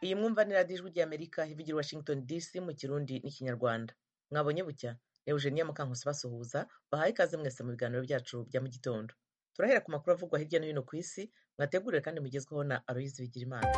iyi mwumva ni radiyo ijwi ry'amerika ivugira washington dc mu kirundi n'ikinyarwanda mwabonye bucya ni eugenia mukankusi basuhuza bahaye ikaze mwese mu biganiro byacu bya mu gitondo turahera ku makuru avugwa hirya no hino ku isi mwateguriwe kandi mugezweho na aloyizi bigirimana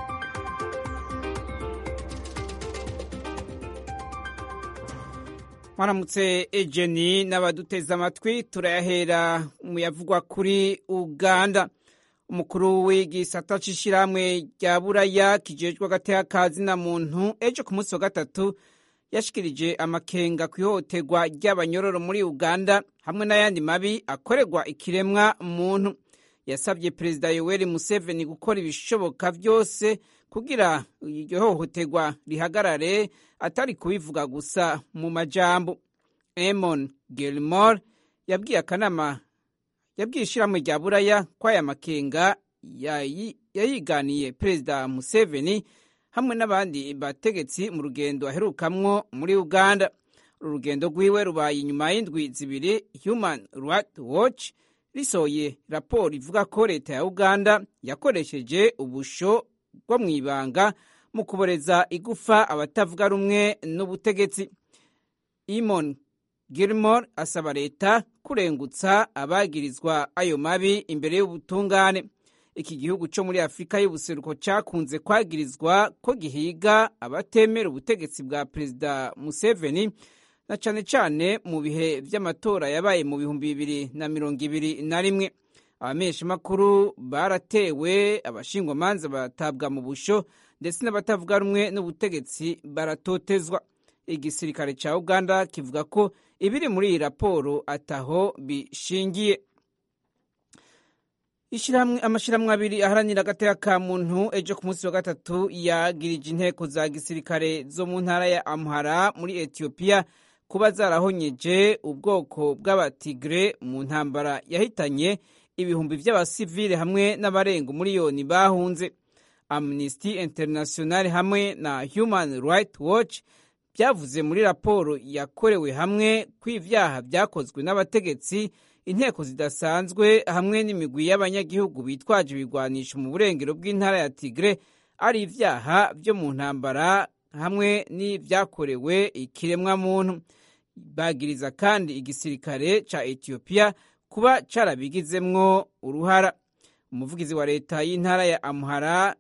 mwaramutse ejeni n'abaduteze amatwi turayahera mu yavugwa kuri uganda umukuru w'igisata c'ishirahamwe rya buraya kijejwe agateka kazi na muntu ejo ku munsi wa gatatu yashikirije amakenga ku ihohoterwa ry'abanyororo muri uganda hamwe n'ayandi mabi akorerwa ikiremwa muntu yasabye perezida yoweri museveni gukora ibishoboka byose kugira iryo hohoterwa rihagarare atari kubivuga gusa mu majambo emon gilmore yabwiye akanama yabwiye ishyirahamwe rya buraya ko aya makenga yayiganiye perezida museveni hamwe n'abandi bategetsi mu rugendo aherukamwo muri uganda uru rugendo rwiwe rubaye inyuma y'indwi zibiri human rights watch risohoye raporo ivuga ko leta ya uganda yakoresheje ubusho bwo mu ibanga mu kuboreza igufa abatavuga rumwe n'ubutegetsi imon gilmore asaba leta kurengutsa abagirizwa ayo mabi imbere y'ubutungane iki gihugu cyo muri afurika y'ubuseruko cyakunze kwagirizwa ko gihiga abatemera ubutegetsi bwa perezida museveni na cyane cyane mu bihe by'amatora yabaye mu bihumbi bibiri na mirongo ibiri na rimwe abamenyeshamakuru baratewe abashingwamanza batabwa mu busho ndetse n'abatavuga rumwe n'ubutegetsi baratotezwa igisirikare cya uganda kivuga ko ibiri muri iyi raporo ataho bishingiye amashyirahamwe abiri aharanira agateka ka muntu ejo ku munsi wa gatatu yagirije inteko za gisirikare zo mu ntara ya amuhara muri etiyopiya kuba zarahonyeje ubwoko bw'abatigre mu ntambara yahitanye ibihumbi by'abasivile hamwe n'abarenga umuriyoni bahunze amnesty international hamwe na human rights watch byavuze muri raporo yakorewe hamwe ko ibyaha byakozwe n'abategetsi inteko zidasanzwe hamwe n'imigwi y'abanyagihugu bitwaje ibigwanisho mu burengero bw'intara ya tigre ari ibyaha byo mu ntambara hamwe n'ibyakorewe ikiremwamuntu bagiriza kandi igisirikare ca etiyopiya kuba carabigizemwo uruhara umuvugizi wa leta y'intara ya amuhara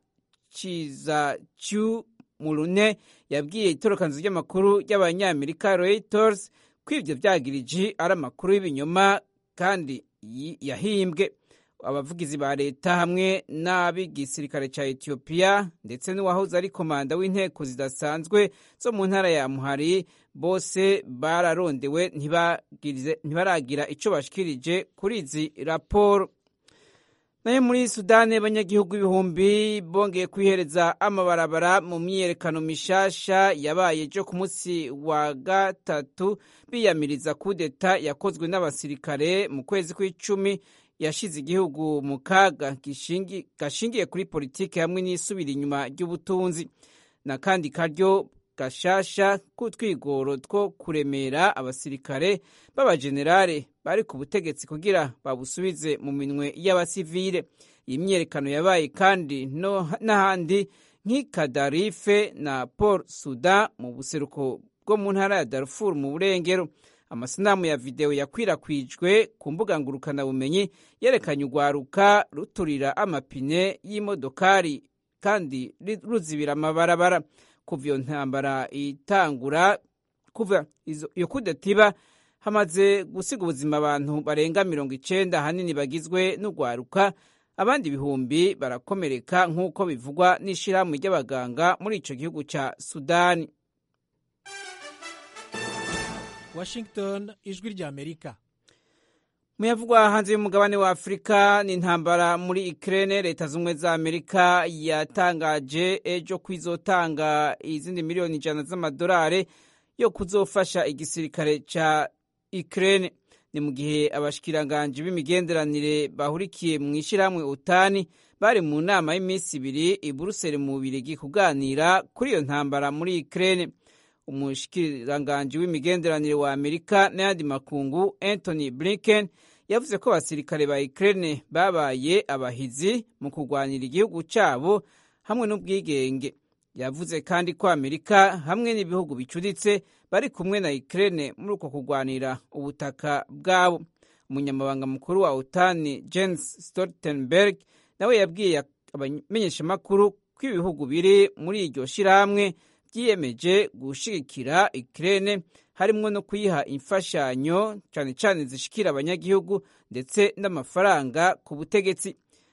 ciza cu murune yabwiye itorokanzu ry'amakuru ry'abanyamerika reuters ko ivyo vyagiriji ari amakuru y'ibinyoma kandi yahimbwe abavugizi ba leta hamwe n'ab'igisirikare ca etiyopiya ndetse n'uwahoze ari komanda w'inteko zidasanzwe zo mu ntara ya muhari bose bararondewe ntibaragira ico bashikirije kuri izi raporo nayo muri sudani abanyagihugu ibihumbi bongeye kwihereza amabarabara mu myiyerekano mishasha yabaye ejo ku munsi wa gatatu biyamiriza kudeta yakozwe n'abasirikare mu kwezi kw'icumi yashize igihugu mu kaga gashingiye kuri politiki hamwe n'isubira inyuma ry'ubutunzi na kandi karyo gashasha k'utwigoro two kuremera abasirikare b'abajenerale bari ku butegetsi kugira babusubize mu minwe y'abasivile iyi myiyerekano yabaye kandi n'ahandi nk'ikadarife na paul sudan mu buseruko bwo mu ntara ya darfur mu burengero amasanamu ya videwo yakwirakwijwe ku mbuga ngurukanabumenyi yerekanye urwaruka ruturira amapine y'imodokari kandi ruzibira amabarabara kuva iyo ntambara itangura kuva iyo kudetiba hamaze gusiga ubuzima abantu barenga mirongo icenda ahanini bagizwe n'urwaruka abandi ibihumbi barakomereka nk'uko bivugwa n'ishirahamwe ry'abaganga muri ico gihugu ca sudani washington ijwi ry'amerika muyavugwa hanze y'umugabane wa afurika ni intambara muri ikirere leta z'ubumwe za amerika yatangaje ejo ko izotanga izindi miliyoni ijana z'amadolari yo kuzofasha igisirikare ca ikirere ni mu gihe abashikiranganji b'imigenderanire bahurikiye mu ishyirahamwe utani bari mu nama y'iminsi ibiri i buruseli mu bubirigi kuganira kuri iyo ntambara muri ikirere umushikiranganji w'imigenderanire wa amerika n'ayandi makungu anthony blinken yavuze ko abasirikare ba Ukraine babaye abahizi mu kurwanira igihugu cyabo hamwe n'ubwigenge yavuze kandi ko amerika hamwe n'ibihugu bicuditse bari kumwe na ukraine muri uko kurwanira ubutaka bwabo umunyamabanga mukuru wa otani jens stoltenberg nawe yabwiye abamenyeshamakuru ko ibihugu biri muri iryo shyirahamwe byiyemeje gushigikira ukraine harimo no kuyiha imfashanyo cyane cyane zishikira abanyagihugu ndetse n'amafaranga ku butegetsi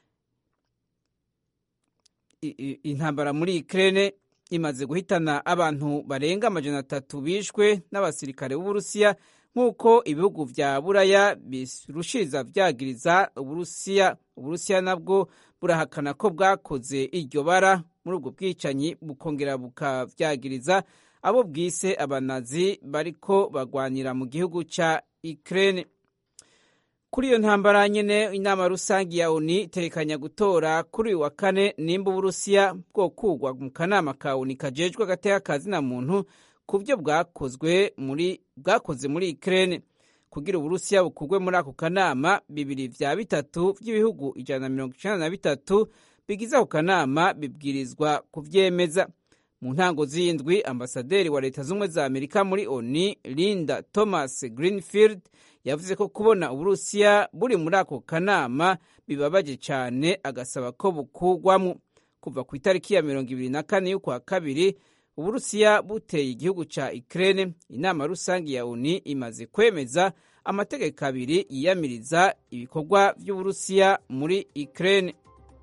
intambara muri Ukraine imaze guhitana abantu barenga amajana atatu bishwe n'abasirikare b'Uburusiya nk'uko ibihugu vya Buraya birushiriza vyagiriza Uburusiya Uburusiya nabwo burahakana ko bwakoze iryo bara muri ubwo bwicanyi bukongera bukavyagiriza abo bwise abanazi bariko bagwanira mu gihugu ca Ukraine kuri iyo ntambara nyene inama rusangi ya oni itekanya gutora kuri uyu wa kane nimba uburusiya bwokugwa mu kanama ka oni kajejwe agateka kazina muntu ku byo bwakozwe muri bwakoze muri Ukraine kugira uburusiya bukugwe muri ako kanama bibiri vya bitatu vy'ibihugu ijana na mirongo icenda na bitatu bigize ako kanama bibwirizwa kuvyemeza mu ntango z'indwi ambasaderi wa leta z'ubumwe za amerika muri oni linda thomas greenfield yavuze ko kubona uburusiya buri muri ako kanama bibabaje cyane agasaba ko bukugwamo kuva ku itariki ya mirongo ibiri na kane y'ukwa kabiri uburusiya buteye igihugu ca ukraine inama rusange ya oni imaze kwemeza amategeko abiri yiyamiriza ibikorwa vy'uburusiya muri ukraine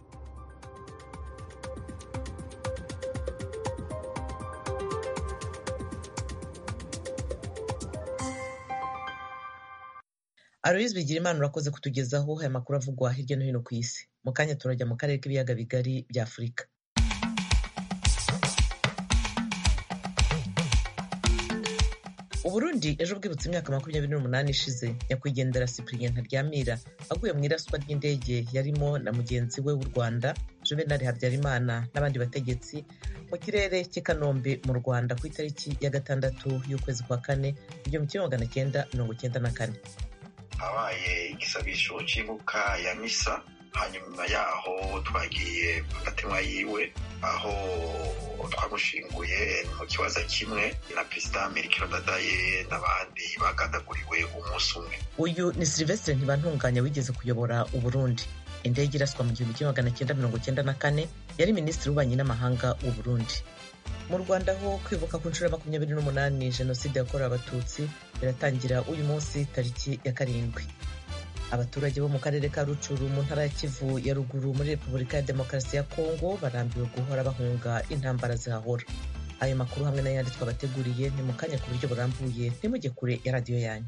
aloyizi bigira imana urakoze kutugezaho aya makuru avugwa hirya no hino ku isi mu kanya turajya mu karere k'ibiyaga bigari bya afurika uburundi ejo bwibutse imyaka makumyabiri n'umunani ishize nyakwigendera cyprien ntaryamira aguye mu iraswa ry'indege yarimo na mugenzi we w'u rwanda juvenal habyarimana n'abandi bategetsi mu kirere cy'i kanombe mu rwanda ku itariki ya gatandatu y'ukwezi kwa kane igihumbi kimwe magana cyenda mirongo cyenda na kane habaye igisabisho cy'ibuka ya misa hanyuma yaho twagiye ku gatima yiwe aho twamushinguye mu kibazo kimwe na perezida mirikiro dadaye n'abandi bagadaguriwe umunsi umwe uyu ni silvestre ntibantunganya wigeze kuyobora uburundi indege iraswa mu gihumbi kimwe magana cyenda mirongo cyenda na kane yari minisitiri w'ububanyi n'amahanga w'uburundi mu rwanda ho kwibuka ku nshuro ya makumyabiri n'umunani jenoside yakorewe abatutsi biratangira uyu munsi tariki ya karindwi abaturage bo mu karere ka rucuru mu ntara ya kivu ya ruguru muri repubulika ya demokarasi ya kongo barambiwe guhora bahunga intambara zihahora ayo makuru hamwe n'ayandi twabateguriye ni mu kanya ku buryo burambuye ntimujye kure ya radiyo yanyu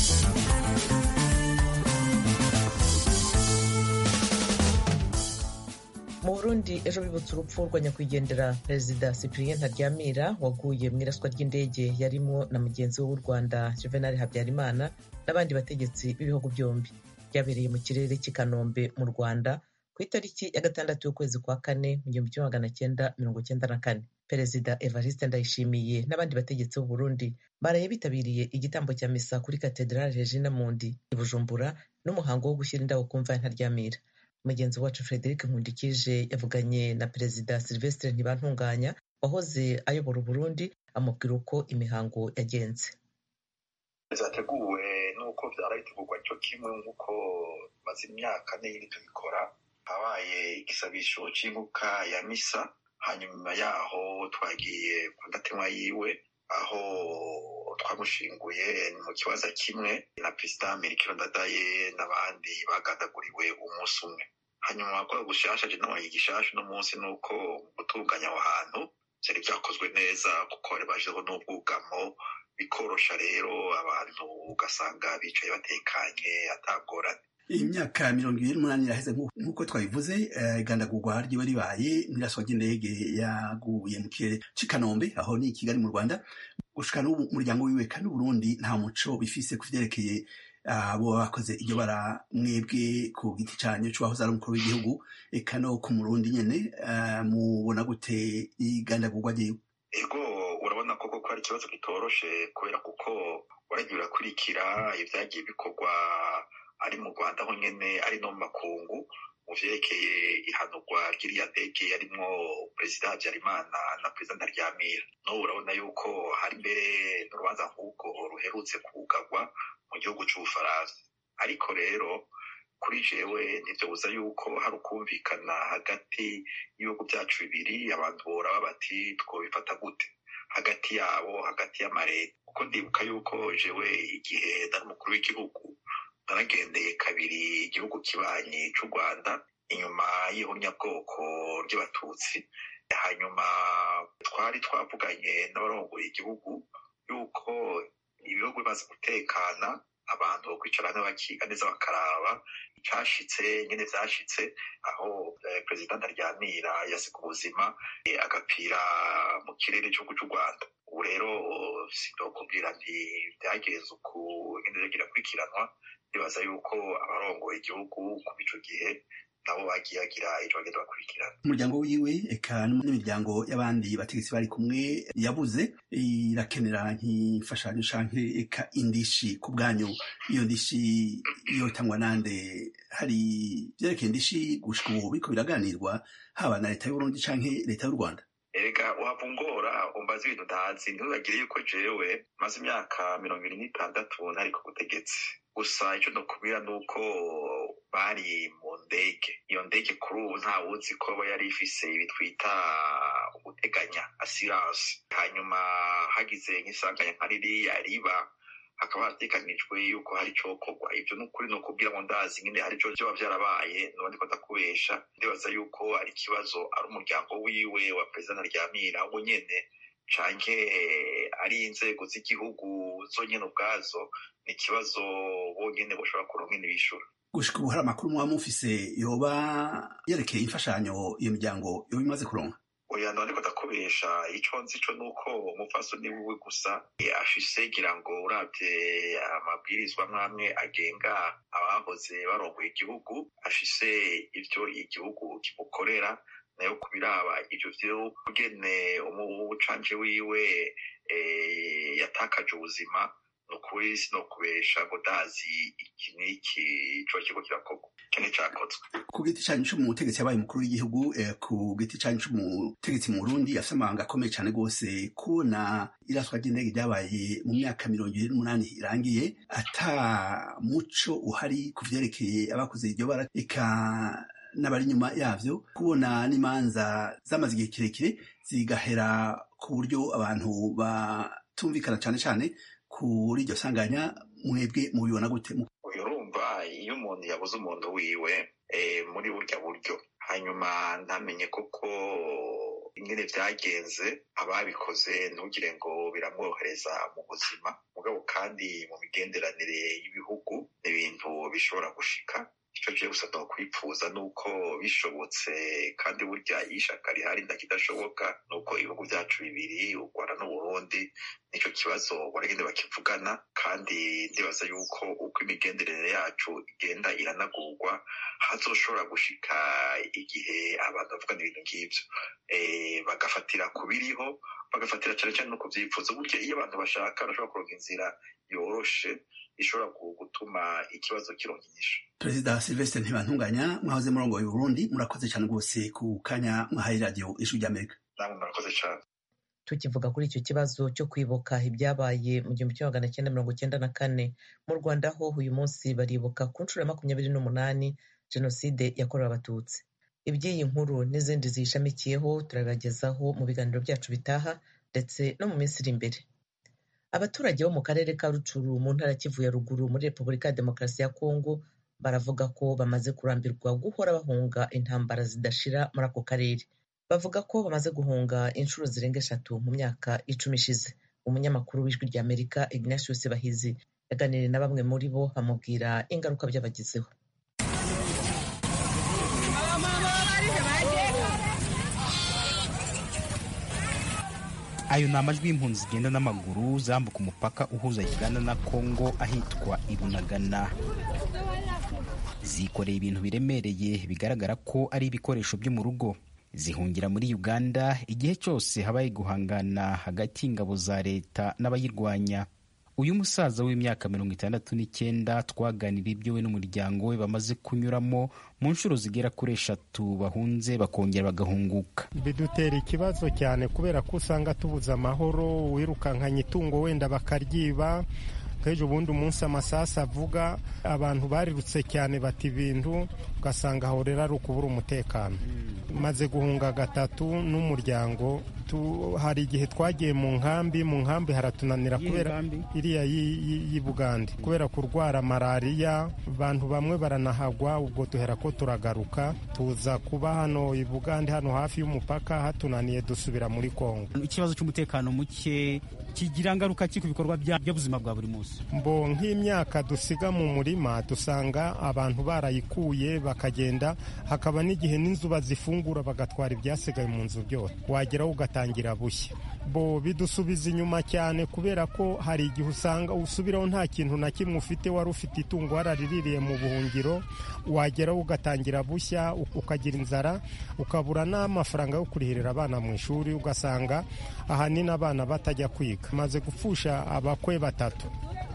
mu burundi ejo bibutse urupfu rwa nyakwigendera perezida cyprien ntaryamira waguye mu iraswa ry'indege yarimo na mugenzi we w'u rwanda juvenal habyarimana n'abandi bategetsi b'ibihugu byombi byabereye mu kirere cy'i kanombe mu rwanda ku itariki ya gatandatu y'ukwezi kwa kane mu gihumbi kimwe magana cyenda mirongo cyenda na kane perezida evariste ndayishimiye n'abandi bategetsi b'u burundi baraye bitabiriye igitambo cya misa kuri katedrale regina mundi i bujumbura n'umuhango wo gushyira indabo ku mva ya ntaryamira mugenzi wacu frederic nkundikije yavuganye na perezida silvestre ntibantunganya wahoze ayobora uburundi amubwira uko imihango yagenze zateguwe n'uko byara bitegurwa cyo kimwe nk'uko maze imyaka n'iyindi tubikora habaye igisabisho cy'ibuka ya misa hanyuma yaho twagiye ku gatima yiwe aho twamushinguye mu kibazo kimwe na perezida mirikiro dadaye n'abandi bagadaguriwe umunsi umwe hanyuma gukora gushasha je nabaye igishasha uno munsi ni uko gutunganya aho hantu byari byakozwe neza kuko bari bashizeho n'ubwugamo bikorosha rero abantu ugasanga bicaye batekanye atagorane imyaka mirongo ibiri n'umunani iraheze nk'uko twabivuze igandagurwa ryiwe ribaye n'iraswa ry'indege yaguye mu kirere cy'i kanombe aho ni i kigali mu rwanda gushika n'ubu umuryango wiwe kandi uburundi nta muco bifise ku vyerekeye abo bakoze iryo bara mwebwe ku giti canyu c'uwahoze ari umukuru w'igihugu eka no ku murundi nyene mubona gute igandagurwa ryiwe ego urabona koko ko ari ikibazo kitoroshe kubera kuko waragiye urakurikira ibyagiye bikorwa ari mu rwanda ho nyene ari no mu makungu mu vyerekeye ihanurwa ry'iriya ndege yarimwo perezida habyarimana na perezida ntaryamira n'ubu urabona yuko hari mbere n'urubanza nk'ubwo ruherutse kugarwa mu gihugu c'ubufaransa ariko rero kuri jewe ntivyobuza yuko hari ukumvikana hagati y'ibihugu vyacu bibiri abantu boraba bati twobifata gute hagati yabo hagati y'amareta kuko ndibuka yuko jewe igihe nari umukuru w'igihugu naragendeye kabiri igihugu kibanyi c'u rwanda inyuma y'ihonyabwoko ry'abatutsi hanyuma twari twavuganye n'abarongoye igihugu yuko ibihugu bimaze gutekana abantu bakwicarana bakiga neza bakaraba icashitse nyene vyashitse aho perezida ntaryamira yasiga ubuzima agapira mu kirere c'igihugu c'u rwanda ubu rero sinokubwira nti vyagenze uku nyene rero kirakurikiranwa ndibaza yuko abarongoye igihugu kuva ico gihe nabo bagiye bagira ico bagenda bakurikirana umuryango wiwe eka n'imiryango y'abandi bategetsi bari kumwe yabuze irakenera nk'imfashanyo canke eka indishi ku bwanyu iyo ndishi yotangwa nande hari vyerekeye indishi gushika ubu biriko biraganirwa haba na leta y'uburundi canke leta y'u rwanda erega wava ungora umbaza ibintu ntazi ntibagire yuko jewe maze imyaka mirongo ibiri n'itandatu ntari ku butegetsi gusa icyo nokubwira ni uko bari mu ndege iyo ndege kuri ubu nta wuzi ko aba yari ifise ibi twita uguteganya asiranse hanyuma hagize nk'isanganya nka ririya riba hakaba hateganijwe yuko hari icokorwa ivyo ni ukuri ni ukubwira ngo ndazi nyine hari ico vyoba vyarabaye nuba ndiko ndakubesha ndibaza yuko ari ikibazo ari umuryango wiwe wa perezida ntaryamira wo nyene canke ari inzego z'igihugu zonyene ubwazo ni ikibazo bonyene boshobora kuronka ingene bishura gushika ubu hari amakuru muba mufise yoba yerekeye imfashanyo iyo miryango yoba imaze kuronka oya none ko ndakubesha ico nzi co nuko umupfasoni wiwe gusa afise ngira ngo uravye amabwirizwa mwamwe agenga abahoze barongoye igihugu afise ivyo igihugu kimukorera nayo kubiraba ivyo vyo kugene umucanje wiwe yatakaje ubuzima nukuri sinokubesha ngo ndazi iki n'iki coba kiriko kirakorwa kene cakozwe ku giti canyu c'umutegetsi yabaye umukuru w'igihugu ku giti canyu c'umutegetsi mu burundi afise amabanga akomeye cane rwose kubona iraswa ry'indege ryabaye mu myaka mirongo ibiri n'umunani irangiye ata muco uhari ku vyerekeye abakoze iryo bara eka n'abari inyuma yavyo kubona n'imanza zamaze igihe kirekire zigahera ku buryo abantu batumvikana cane cane kuri iryo sanganya mwebwe mubibona gute uyu urumva iyo umuntu yabuze umuntu wiwe muri burya buryo hanyuma ntamenye koko ingene vyagenze ababikoze ntugire ngo biramworohereza mu buzima mugabo kandi mu migenderanire y'ibihugu ni ibintu bishobora gushika ico je gusa nokwipfuza nuko bishobotse kandi burya iyo ishaka rihari ndakidashoboka nuko ibihugu vyacu bibiri u rwanda n'uburundi nico kibazo baragenda bakivugana kandi ndibaza yuko uko imigenderanire yacu igenda iranagurwa hazoshobora gushika igihe abantu bavugana ibintu nk'ivyo bagafatira ku biriho bagafatira cane cane no ku vyifuzo burya iyo abantu bashaka barashobora kuronka inzira yoroshe ishobora gutuma ikibazo kironka inyishu perezida silvestre ntibantunganya mwahoze murongoye burundi murakoze cyane rwose ku kanya mwahaye radiyo ijwi ry'amerika namwe murakoze cane tukivuga kuri icyo kibazo cyo kwibuka ibyabaye mu gihumbi kimwe magana cyenda mirongo cyenda na kane mu rwanda ho uyu munsi baribuka ku nshuro ya makumyabiri n'umunani jenoside yakorewe abatutsi iby'iyi nkuru n'izindi ziyishamikiyeho turabagezaho mu biganiro byacu bitaha ndetse no mu minsi iri imbere abaturage bo mu karere ka rucuru mu ntara kivu ya ruguru muri repubulika ya demokarasi ya kongo baravuga ko bamaze kurambirwa guhora bahunga intambara zidashira muri ako karere bavuga ko bamaze guhunga inshuro zirenga eshatu mu myaka icumi ishize umunyamakuru w'ijwi rya amerika ignatius bahizi yaganiriye na bamwe muri bo bamubwira ingaruka byabagizeho ayo ni amajwi y'impunzi zigenda n'amaguru zambuka umupaka uhuza uganda na kongo ahitwa ibunagana zikoreye ibintu biremereye bigaragara ko ari ibikoresho byo mu rugo zihungira muri uganda igihe cyose habaye guhangana hagati y'ingabo za leta n'abayirwanya uyu musaza w'imyaka mirongo itandatu n'icyenda twaganira ibyo we n'umuryango we bamaze kunyuramo mu nshuro zigera kuri eshatu bahunze bakongera bagahunguka bidutera ikibazo cyane kubera ko usanga tubuze amahoro wirukankanye itungo wenda bakaryiba nk'ejo ubundi umunsi amasasu avuga abantu barirutse cyane bata ibintu ugasanga aho rero ari ukubura umutekano maze guhunga gatatu n'umuryango hari igihe twagiye mu nkambi mu nkambi haratunanira kubera iriya y'i bugande kubera kurwara malariya abantu bamwe baranahagwa ubwo duhera ko turagaruka tuza kuba hano i bugande hano hafi y'umupaka hatunaniye dusubira muri kongo ikibazo cy'umutekano muke kigira ngaruka ki ku bikorwa by'ubuzima bwa buri munsi mbo nk'imyaka dusiga mu murima dusanga abantu barayikuye bakagenda hakaba n'igihe n'inzu bazifungura bagatwara ibyasigaye mu nzu byose wageraho ugatangira bushya bo bidusubiza inyuma cyane kubera ko hari igihe usanga usubiraho nta kintu na kimwe ufite wari ufite itungo warariririye mu buhungiro wageraho ugatangira bushya ukagira inzara ukabura n'amafaranga yo kurihirira abana mu ishuri ugasanga ahanini abana batajya kwiga maze gupfusha abakwe batatu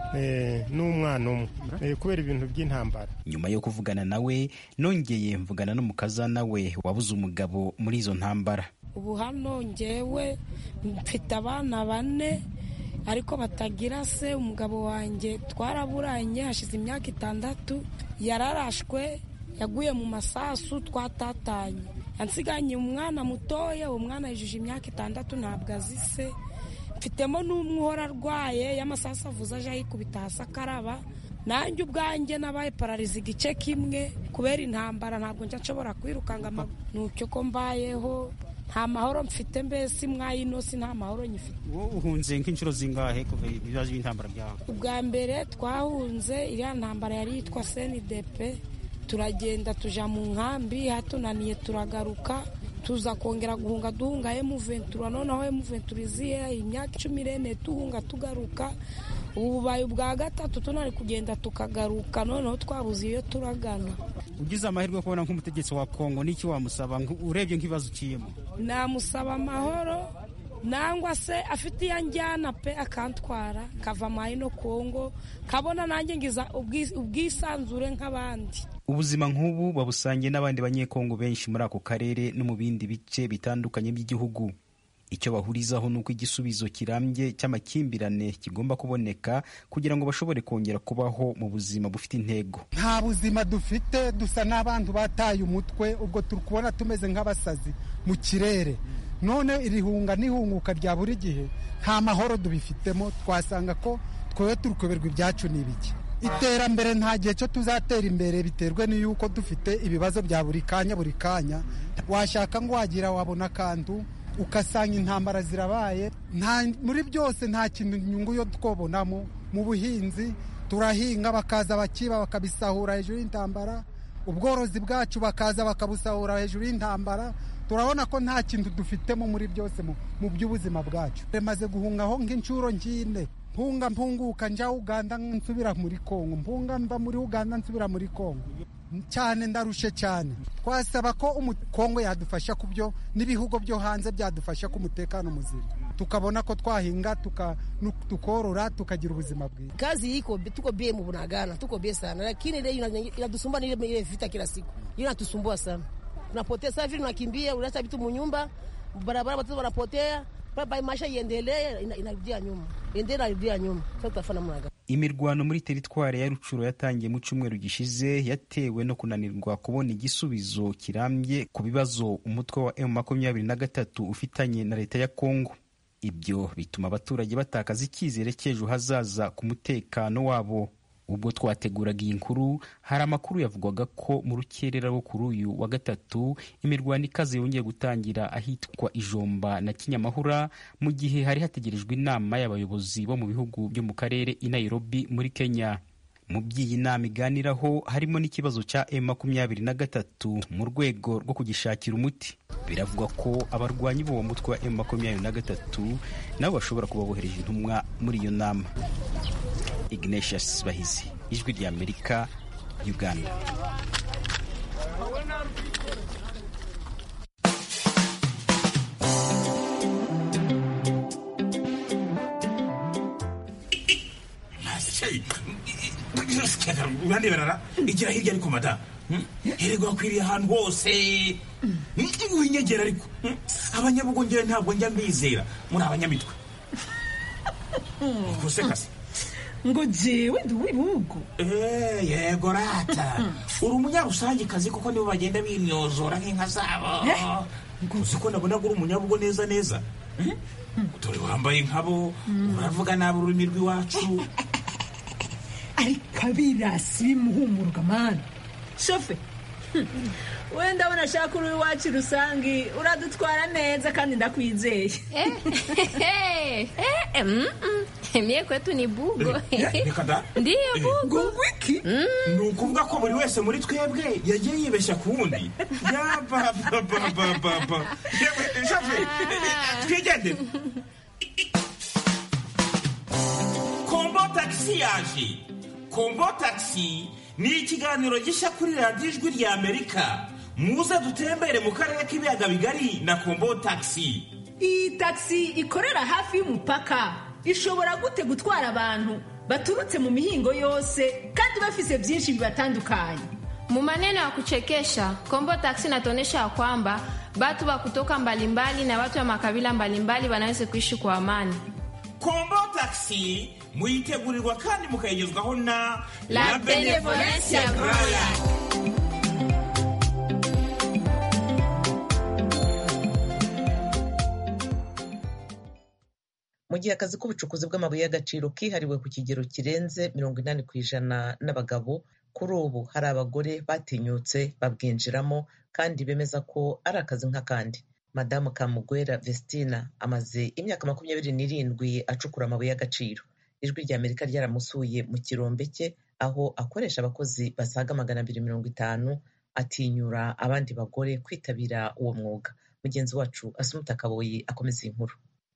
n'umwana umwe kubera ibintu by'intambara nyuma yo kuvugana nawe nongeye mvugana n'umukazana we wabuze umugabo muri izo ntambara ubu hano ngewe mfite abana bane ariko batagira se umugabo wanjye twaraburanye hashize imyaka itandatu yararashwe yaguye mu masasu twatatanye yansiganye umwana mutoya uwo mwana yujuje imyaka itandatu ntabwo azi se mfitemo n'umwe uhora arwaye y'amasasu avuze aje yikubita hasi akaraba nanjye ubwanjye nabaye parariza igice kimwe kubera intambara ntabwo njya nshobora kwirukanga nucyo ko mbayeho nta mahoro mfite mbese mwayinosi nta mahoro nyifite wowe uhunze nk'inshuro zingahe kuva ibibazo by'intambara byawe ubwa mbere twahunze iriya ntambara yari yitwa senidepe turagenda tuja mu nkambi hatunaniye turagaruka tuza kongera guhunga duhunga emuventura noneho emuventura iziye imyaka icumi irene tuhunga tugaruka ubu bubaye ubwa gatatu tunari kugenda tukagaruka noneho twabuze iyo turagana ugize amahirwe yo kubona nk'umutegetsi wa kongo n'iki wamusaba urebye nk'ibibazo uciyemo namusaba amahoro nangwa se afite iyo anjyana pe akantwara kava amayi no kongo kabona nanjye ngiza ubwisanzure nk'abandi ubuzima nk'ubu babusangiye n'abandi banyekongo benshi muri ako karere no mu bindi bice bitandukanye by'igihugu icyo bahurizaho ni uko igisubizo kirambye cy'amakimbirane kigomba kuboneka kugira ngo bashobore kongera kubaho mu buzima bufite intego nta buzima dufite dusa n'abantu bataye umutwe ubwo turi kubona tumeze nk'abasazi mu kirere none irihunga n'ihunguka rya buri gihe nta mahoro dubifitemo twasanga ko twowe turi kuberwa ibyacu ni ibiki iterambere nta gihe cyo tuzatera imbere biterwe n'iyuko dufite ibibazo bya buri kanya buri kanya washaka ngo wagira wabona akantu ugasanga intambara zirabaye muri byose nta kintu inyungu yo twobonamo mu buhinzi turahinga bakaza bakiba bakabisahura hejuru y'intambara ubworozi bwacu bakaza bakabusahura hejuru y'intambara turabona ko nta kintu dufitemo muri byose mu by'ubuzima bwacu remaze guhungaho nk'inshuro nk'ine mpunga mpunguka njya uganda nsubira muri kongo mpunga mva muri uganda nsubira muri kongo cyane ndarushe cyane twasaba ko kongo yadufasha ku byo n'ibihugu byo hanze byadufasha ku mutekano muzima tukabona ko twahinga tukorora tukagira ubuzima bwiza kazi iko tuko bie mu bunagana tuko bie sana lakini ile inatusumbua ni ile vita kila siku hiyo inatusumbua sana unapotea sasa vile unakimbia unaacha vitu munyumba barabara watoto wanapotea baba maisha iendelee inarudia nyuma endelee inarudia nyuma sasa tutafanya mwaga imirwano muri teritwari ya rucuro yatangiye mu cyumweru gishize yatewe no kunanirwa kubona igisubizo kirambye ku bibazo umutwe wa emu makumyabiri na gatatu ufitanye na leta ya kongo ibyo bituma abaturage batakaza icyizere cy'ejo hazaza ku mutekano wabo ubwo twateguraga iyi nkuru hari amakuru yavugwaga ko mu rukerera rwo kuri uyu wa gatatu imirwano ikaze yongeye gutangira ahitwa ijomba na kinyamahura mu gihe hari hategerejwe inama y'abayobozi bo mu bihugu byo mu karere i nairobi muri kenya mu by'iyi nama iganiraho harimo n'ikibazo cya m makumyabiri na gatatu mu rwego rwo kugishakira umuti biravugwa ko abarwanyi b'uwo mutwe wa m makumyabiri na gatatu nabo bashobora kuba bohereje intumwa muri iyo nama ignatius bahizi ijwi rya amerika uganda urandeberara igira hirya ariko mada herego hakwiriye ahantu hose winyegera ariko abanyabugongera ntabwo njya mbizera muri abanyamitwe gusekase ngo jewe ndi uw'ibihugu yego rata uri umunyarusangikazi kuko nibo bagenda bimyozora nk'inka zabo uzi ko nabona uri umunyabugo neza neza dore wambaye nkabo uravuga nabi ururimi rw'iwacu ariko abirasi bimuhumuruka mani shofe wenda abona ashaka uri iwacu rusange uradutwara neza kandi ndakwizeye mie kwetu ni bugo reka da ndiyo bugo wiki ni ukuvuga ko buri wese muri twebwe yagiye yibeshya ku wundi yabababababa shafe twigendere kombo tagisi yaje kombo tagisi ni ikiganiro gishya kuri radiyo ijwi rya amerika muze dutembere mu karere k'ibiyaga bigari na kombo tagisi iyi tagisi ikorera hafi y'umupaka ishobora gute gutwara abantu baturutse mu mihingo yose kandi bafise byinshi bibatandukanye mu maneno ya kuchekesha kombo taksi inatuonyesha ya kwamba batu wa kutoka mbalimbali na watu wa makabila mbalimbali wanaweza kuishi kwa amani kombo tagisi muyitegurirwa kandi mukayigezwaho na La Benevolencia Royal. mu gihe akazi k'ubucukuzi bw'amabuye y'agaciro kihariwe ku kigero kirenze mirongo inani ku ijana n'abagabo kuri ubu hari abagore batinyutse babwinjiramo kandi bemeza ko ari akazi nk'akandi madamu kamugwera vestina amaze imyaka makumyabiri n'irindwi acukura amabuye y'agaciro ijwi rya amerika ryaramusuye mu kirombe cye aho akoresha abakozi basaga magana abiri mirongo itanu atinyura abandi bagore kwitabira uwo mwuga mugenzi wacu asumuta kaboyi akomeza iyi nkuru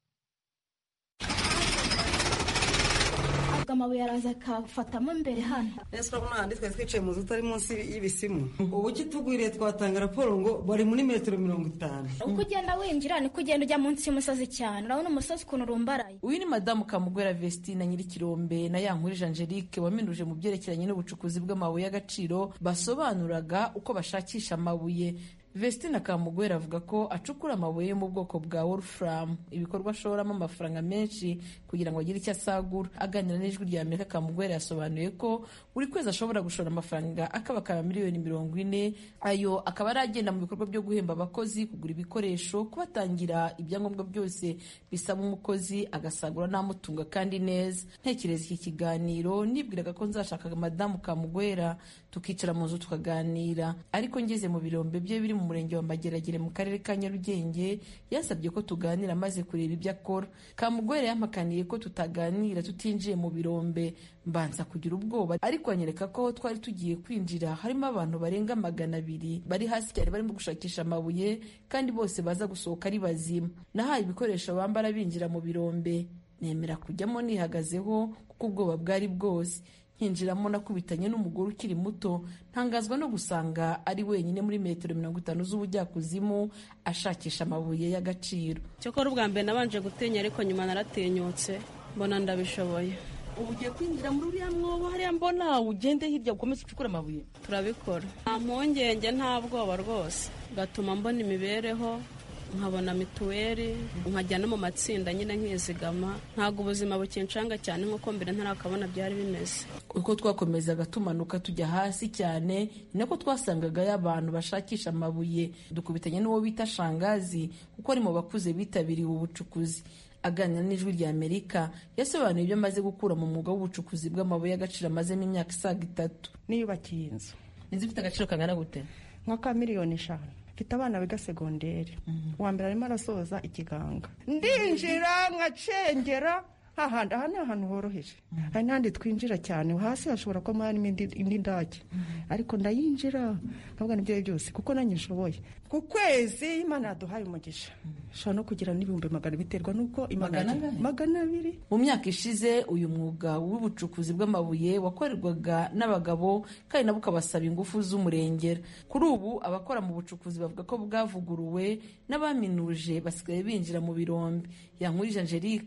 amabuye araza akafatamo imbere hano ese urabona handi twari twicaye mu nzu utari munsi y'ibisimu ubu kitugwiriye twatanga raporo ngo bari muri metero mirongo itanu uko ugenda winjira niko ugenda ujya munsi y'umusozi cyane urabona umusozi ukuntu urumbaraye uyu ni madamu kamugwera vestina nyirikirombe na yankurije angelique waminuje mu byerekeranye n'ubucukuzi bw'amabuye y'agaciro basobanuraga uko bashakisha amabuye Vestina Kamugwera avuga ko acukura amabuye yo mu bwoko bwa Wolfram ibikorwa ashoramo amafaranga menshi kugira ngo agire icyo asagura aganira n'ijwi rya Amerika Kamugwera yasobanuye ko buri kwezi ashobora gushora amafaranga akabakaba miliyoni mirongo ine ayo akaba ari agenda mu bikorwa byo guhemba abakozi kugura ibikoresho kubatangira ibyangombwa byose bisaba umukozi agasagura n'amutunga kandi neza ntekereza iki kiganiro nibwiraga ko nzashaka madamu Kamugwera tukicara mu nzu tukaganira ariko ngeze mu birombe bye biri mu murenge wa mageragere mu karere ka nyarugenge yasabye ko tuganira maze kureba ibyo akora kamugwere yampakaniye ko tutaganira tutinjiye mu birombe mbanza kugira ubwoba ariko anyereka ko aho twari tugiye kwinjira harimo abantu barenga magana abiri bari hasi cyane barimo gushakisha amabuye kandi bose baza gusohoka ari bazima nahaye ibikoresho bambara binjira mu birombe nemera kujyamo nihagazeho kuko ubwoba bwari bwose nkinjiramo nakubitanye n'umugore ukiri muto ntangazwa no gusanga ari wenyine muri metero mirongo itanu z'ubujyakuzimu ashakisha amabuye y'agaciro cyokora ubwa mbere nabanje gutinya ariko nyuma naratinyutse mbona ndabishoboye ubu ugiye kwinjira muri uriya mwobo hariya mbona ugende hirya ukomeze ucukure amabuye turabikora nta mpungenge nta bwoba rwose gatuma mbona imibereho nkabona mituweli nkajya no mu matsinda nyine nkizigama ntabwo ubuzima bukinshanga cyane nk'uko mbere ntarakabona byari bimeze uko twakomezaga tumanuka tujya hasi cyane ni nako twasangagayo abantu bashakisha amabuye dukubitanye n'uwo bita shangazi kuko ari mu bakuze bitabiriye ubu bucukuzi aganira n'ijwi rya amerika yasobanuye ibyo amaze gukura mu mwuga w'ubucukuzi bw'amabuye y'agaciro amazemo imyaka isaga itatu niyubakiye inzu inzu ifite agaciro kangana gute nka ka miliyoni eshanu mfite abana biga segonderi uwa mbere arimo arasoza ikiganga ndinjira nkacengera hahandi aha ni ahantu horoheje hari n'ahandi twinjira cyane hasi hashobora kuba harimo indi ndake ariko ndayinjira ntabwo nibyo byose kuko nanjye nshoboye ku kwezi imana yaduhaye umugisha ushobora no kugira n'ibihumbi magana biterwa n'uko magana abiri mu myaka ishize uyu mwuga w'ubucukuzi bw'amabuye wakorerwaga n'abagabo kandi nabo ukabasaba ingufu z'umurengera kuri ubu abakora mu bucukuzi bavuga ko bwavuguruwe n'abaminuje basigaye binjira mu birombe yankurije angelique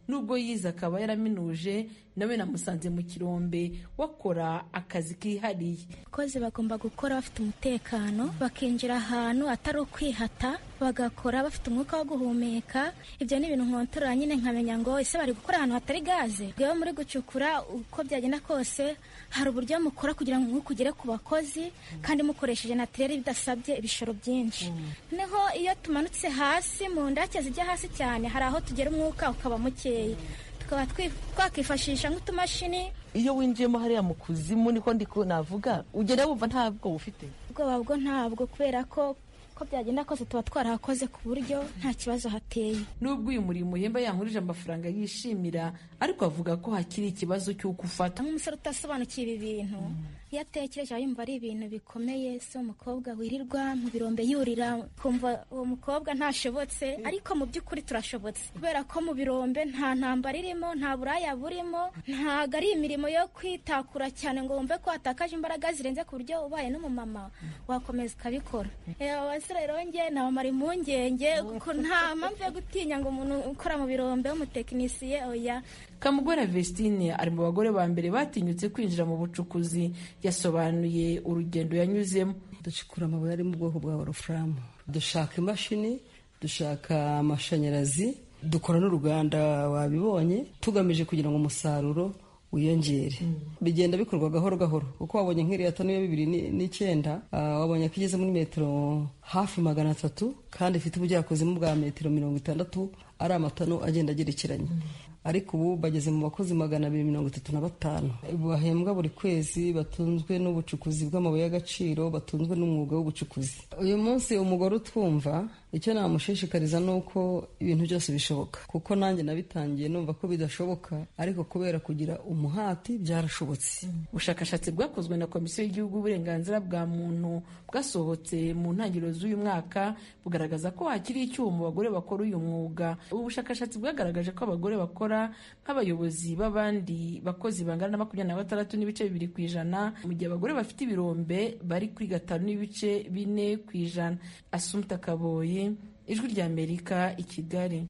nubwo yize akaba yaraminuje nawe namusanze mu kirombe wakora akazi kihariye abakozi bagomba gukora bafite umutekano bakinjira ahantu atari ukwihata bagakora bafite umwuka wo guhumeka ibyo ni ibintu nkontorora nyine nkamenya ngo ese bari gukora ahantu hatari gaze rero muri gucukura uko byagenda kose hari uburyo mukora kugira ngo umwuka ugere ku bakozi kandi mukoresheje natirere bidasabye ibishoro byinshi noneho iyo tumanutse hasi mu ndake zijya hasi cyane hari aho tugera umwuka ukaba mukeya tukaba twakwifashisha nk'utumashini iyo winjiyemo hariya mu kuzimu niko ndi navuga ugenda wumva nta bwoba ufite ubwoba bwo ntabwo kubera ko ko byagenda kose tuba twarahakoze ku buryo nta kibazo hateye nubwo uyu murimo uhemba yankurije amafaranga yishimira ariko avuga ko hakiri ikibazo cy'uko ufata nk'umusore utasobanukiwe ibi bintu iyo atekereje aba yumva ari ibintu bikomeye si umukobwa wirirwa mu birombe yurira kumva uwo mukobwa ntashobotse ariko mu by'ukuri turashobotse kubera ko mu birombe nta ntambara irimo nta buraya burimo ntabwo ari imirimo yo kwitakura cyane ngo wumve ko watakaje imbaraga zirenze ku buryo ubaye n'umumama wakomeza ukabikora abasore rero nge nabamara impungenge kuko nta mpamvu yo gutinya ngo umuntu ukora mu birombe w'umutekinisiye oya kamugwera vestine ari mu bagore ba mbere batinyutse kwinjira mu bucukuzi yasobanuye urugendo yanyuzemo ducukura amabuye ari mu bwoko bwa wolufuramu dushaka imashini dushaka amashanyarazi dukora n'uruganda wabibonye tugamije kugira ngo umusaruro wiyongere bigenda bikorwa gahoro gahoro kuko wabonye nk'iriya tanu ya bibiri n'icyenda wabonye ko igeze muri metero hafi magana atatu kandi ifite ubujyakuzimu bwa metero mirongo itandatu ari amatanu agenda agerekeranye ariko ubu bageze mu bakozi magana abiri mirongo itatu na batanu bahembwa buri kwezi batunzwe n'ubucukuzi bw'amabuye y'agaciro batunzwe n'umwuga w'ubucukuzi uyu munsi umugore utwumva icyo namushishikariza ni uko ibintu byose bishoboka kuko nanjye nabitangiye numva ko bidashoboka ariko kubera kugira umuhati byarashobotse ubushakashatsi bwakozwe na komisiyo y'igihugu y'uburenganzira bwa muntu bwasohotse mu ntangiriro z'uyu mwaka bugaragaza ko hakiri icyuho mu bagore bakora uyu mwuga ubu bushakashatsi bwagaragaje ko abagore bakora nk'abayobozi b'abandi bakozi bangana na makumyabiri na batandatu n'ibice bibiri ku ijana mu gihe abagore bafite ibirombe bari kuri gatanu n'ibice bine ku ijana asumta kaboye ijwi ry'amerika i kigali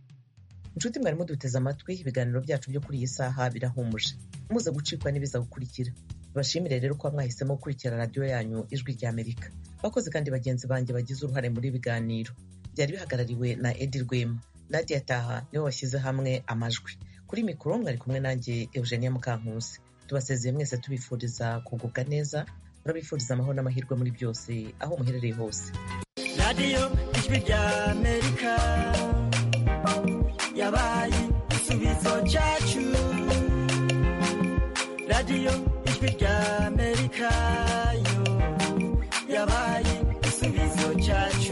inshuti mwarimu duteze amatwi ibiganiro byacu byo kuri iyi saha birahumuje muze gucikwa n'ibiza gukurikira bashimire rero ko mwahisemo gukurikira radiyo yanyu ijwi ry'amerika bakoze kandi bagenzi banjye bagize uruhare muri biganiro byari bihagarariwe na edi rwema nadia taha niwe washyize hamwe amajwi kuri mikoro mwari kumwe nanjye eugenia mukankusi tubasezeye mwese tubifuriza kugubwa neza turabifuriza amahoro n'amahirwe muri byose aho muherereye hose radiyo ijwi ry'amerika yabaye igisubizo cyacu radiyo ijwi ry'amerika yo yabaye igisubizo cyacu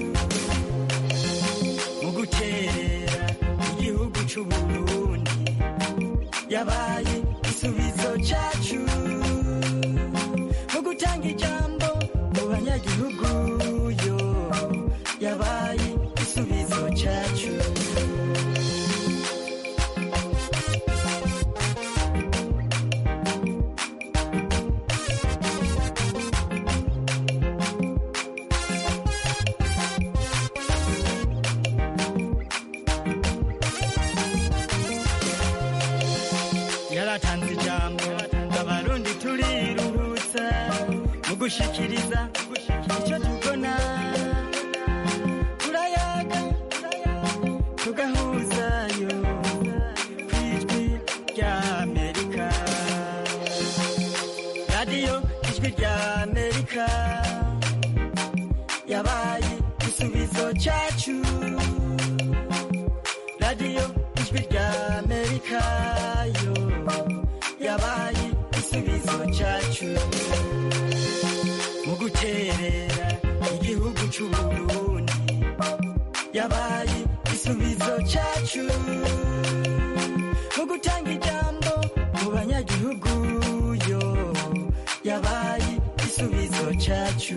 mu gukerera igihugu cy'uburundi yabaye igisubizo cyacu mu gutanga ijambo mu banyagihugu yo yabaye igisubizo cyacu yaratanze ijambo abarundi turiruhutsa mu gushikiriza icyo tubona turayaga tugahuzayo ku ijwi ry'amerika radiyo ijwi ry'amerika yabaye igisubizo cyacu radiyo ijwi ry'amerika yo yabaye igisubizo cyacu mu guterera igihugu cy'uburundi yabaye igisubizo cyacu mu gutanga ijambo mu banyagihugu yo yabaye igisubizo cyacu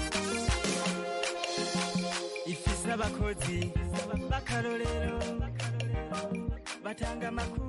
ifise abakozi b'akarorero batanga amakuru